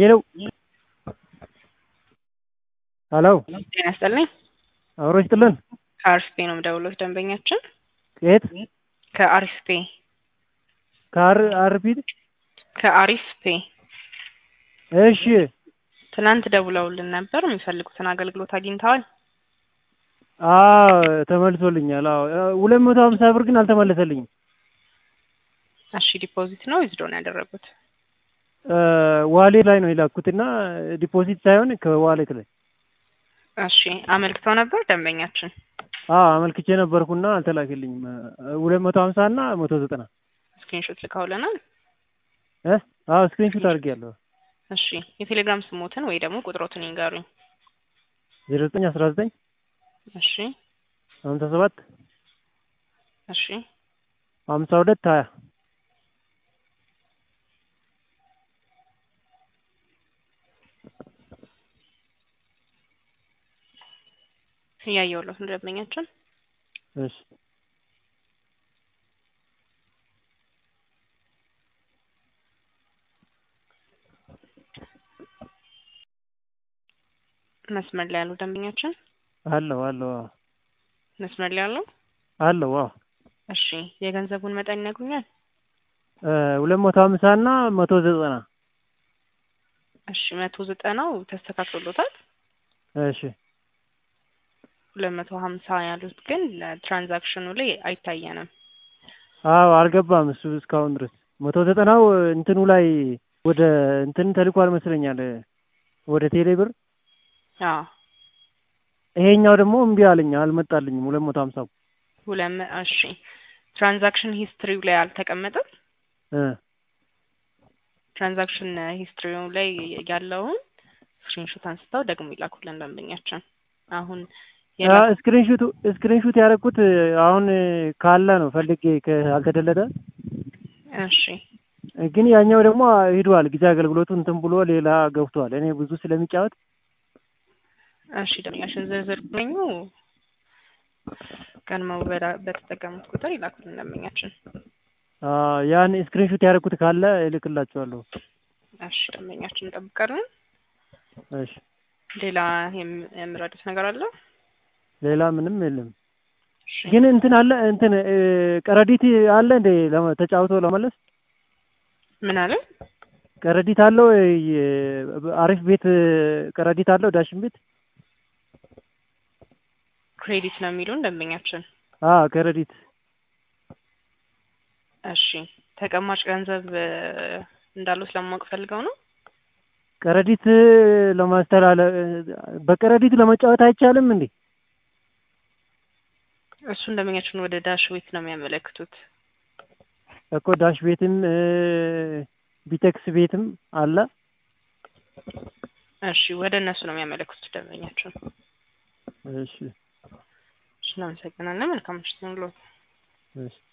ሄሎ ሄሎ ጤና ይስጥልኝ። አብሮ ይስጥልን። ከአርሲፔ ነው የምደውለው። ደንበኛችን ከየት? ከአሪስፔ ከአር አርፒድ ከአሪስፔ እሺ ትናንት ደውለውልን ነበር። የሚፈልጉትን አገልግሎት አግኝተዋል? አዎ ተመልሶልኛል። አዎ ሁለት መቶ ሀምሳ ብር ግን አልተመለሰልኝም። እሺ ዲፖዚት ነው ዊዝድሮ ነው ያደረጉት? ዋሌት ላይ ነው የላኩትና ዲፖዚት ሳይሆን ከዋሌት ላይ እሺ አመልክተው ነበር ደንበኛችን? አዎ አመልክቼ ነበርኩና አልተላከልኝም። ሁለት መቶ ሀምሳ እና መቶ ዘጠና ስክሪንሾት ልከውልናል። እ አዎ ስክሪንሾት አድርጌያለሁ። እሺ የቴሌግራም ስሞትን ወይ ደግሞ ቁጥሮትን ይንገሩኝ። ዜሮ ዘጠኝ አስራ ዘጠኝ እሺ ሀምሳ ሰባት እሺ ሀምሳ ሁለት ሀያ እያየሁለት ነው ደንበኛችን። እሺ መስመር ላይ ያሉ ደንበኛችን አለው አለው አዎ መስመር ላይ ያለው አለው አዎ እሺ የገንዘቡን መጠን ይነግሩኛል? ሁለት መቶ ሀምሳ እና መቶ ዘጠና እሺ መቶ ዘጠናው ተስተካክሎታል። እሺ ሁለት መቶ ሀምሳ ያሉት ግን ትራንዛክሽኑ ላይ አይታየንም። አዎ አልገባም እሱ እስካሁን ድረስ መቶ ዘጠናው እንትኑ ላይ ወደ እንትን ተልኳል መስለኛል ወደ ቴሌ ብር አዎ ይሄኛው ደግሞ እምቢ አለኝ አልመጣልኝም ሁለት መቶ ሀምሳው ሁለት መ- እሺ ትራንዛክሽን ሂስትሪው ላይ አልተቀመጠም። እ ትራንዛክሽን ሂስትሪው ላይ ያለውን ስክሪንሾት አንስተው ደግሞ ይላኩልን ደንበኛችን። አሁን አ ስክሪንሹት ስክሪንሹት ያደረኩት አሁን ካለ ነው ፈልጌ ካልተደለተ እሺ ግን ያኛው ደግሞ ሂዷል ጊዜ አገልግሎቱ እንትን ብሎ ሌላ ገብቷል። እኔ ብዙ ስለሚጫወት እሺ ደንበኛችን ዝርዝር ቁጥሩ ቀድመው በዳ- በተጠቀሙት ቁጥር ይላኩልን ደንበኛችን። አ ያን ስክሪንሹት ያደረኩት ካለ እልክላችኋለሁ። እሺ ደንበኛችን እንጠብቃለን። እሺ ሌላ የም- የምረዱት ነገር አለ? ሌላ ምንም የለም። እሺ ግን እንትን አለ እንትን እ ቀረዲት አለ እንዴ ለመ- ተጫውቶ ለመለስ ምን አለ? ቀረዲት አለው የ- አሪፍ ቤት ቀረዲት አለው ዳሽን ቤት ክሬዲት ነው የሚሉን ደንበኛችን። አ ቀረዲት እሺ ተቀማጭ ገንዘብ እ፣ እንዳሉት ለማወቅ ፈልገው ነው። ቀረዲት ለማስተላለፍ በቀረዲት ለመጫወት አይቻልም እንዴ? እሱን ደንበኛችን ወደ ዳሽ ቤት ነው የሚያመለክቱት። እኮ ዳሽ ቤትም እ ቢቴክስ ቤትም አለ። እሺ ወደ እነሱ ነው የሚያመለክቱት ደንበኛችን። እሺ እሺ እናመሰግናለን። መልካም ምሽት ይሁንልዎት። እሺ